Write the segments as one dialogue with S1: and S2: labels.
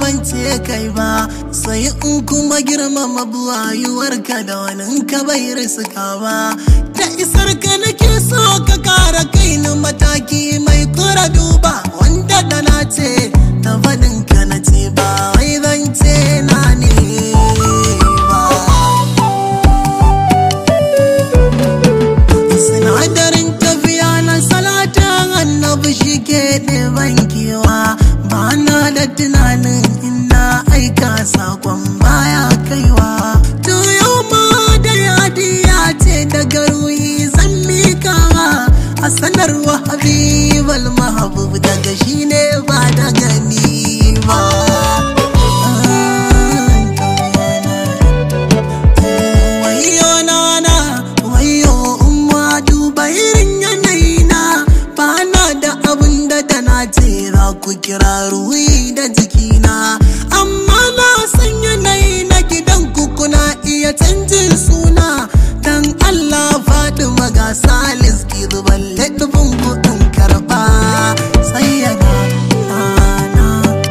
S1: ban ce kai ba sai in kuma girmama buwayuwarka da wani ka bai riska ba da isar ka nake so ka kara kai ni mataki mai kura duba wanda da na ce ta faɗin ka na ce ba wai zan ce na ne ba sinadarin tafiya na salatin annabi shi ke ɗeban kewa ba na da tunanin ina aika sakon baya kaiwa to yau ma da yadiya ce daga ruhi zan mikawa a sanarwa habibal mahabub daga shi ne ba daga ni ba wayo nana wayo umma duba irin yanayi na ba na da abin da da na ce za ku kira ruhi da jikina amma na san yanayi na gidan ku kuna iya canjin suna dan Allah faɗi maga salis ki zuban laɗin kuɗin karɓa sai yana na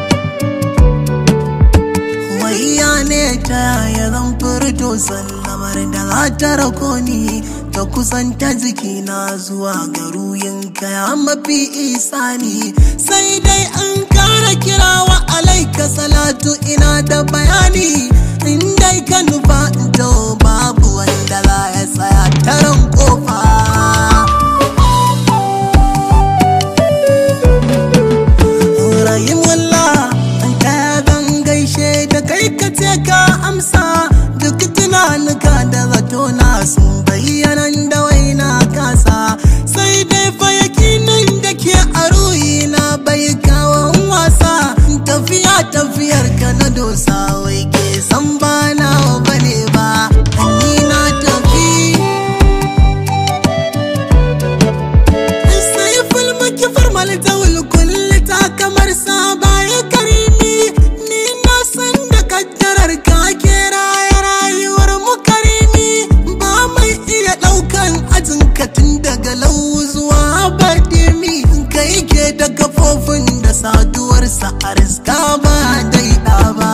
S1: wayya ne ta yaya zan furto sallamar da za ta rako ni ta kusanta jikina zuwa ga ruhinka ya mafi isani sai dai an kara kirawa alaika salatu ina da bayani in dai ka nufa to babu wanda za ya tsaya taron kofa Rahimullah an kaya zan gaishe da kai ka ce ka amsa duk tunanuka da zato na sun bayyana da waina kasa sai dai fa yakinin da ke a ruhi na bai kawon wasa tafiya tafiyar ka na dosa wai ke san ba na bane ba ni na tafi sai fulmu kifar malitawul kulli ta kamar saba ya karimi ni na san da kaddarar ka ke raya rayuwar mu karimi ba mai iya daukan ajin ka tun daga lau zuwa badimi kai ke da kafofin da saduwarsa a riska ba daida ba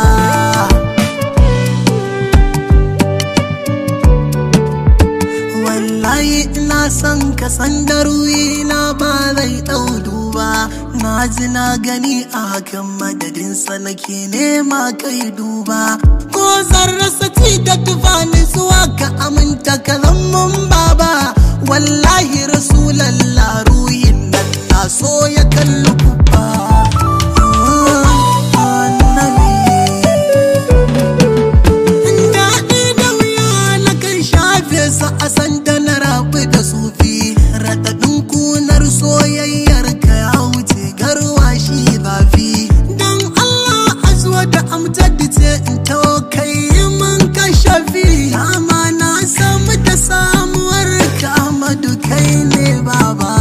S1: wallahi ina son ka san da na ba zai ɗau duba na ji na gani a hakan madadinsa nake nema kai duba ko zan rasa ci da tufani zuwa ka aminta ka mun baba wallahi rasulallah ruhin nan na so ya kalli kubba annabi daɗi da wuya na kan shafe su a sanda na rabu da sufi raɗaɗin kunar soyayyar ka ya wuce garwa shi zafi don Allah a zuwa da amjad ce in tawo kai mun ka shafi dama na samu da samuwar ka Ahmadu kai ne baba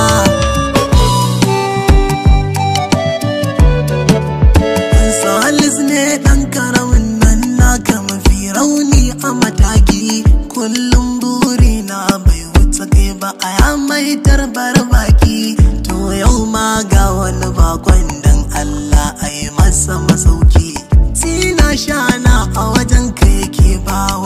S1: Salis ne ɗan karamin nan naka mafi rauni a mataki kullum buri na bai wuce kai ba a ya mai tarbar baki to yau ma ga wani bakon dan Allah a yi masa masauki tina shana a wajen ka yake ba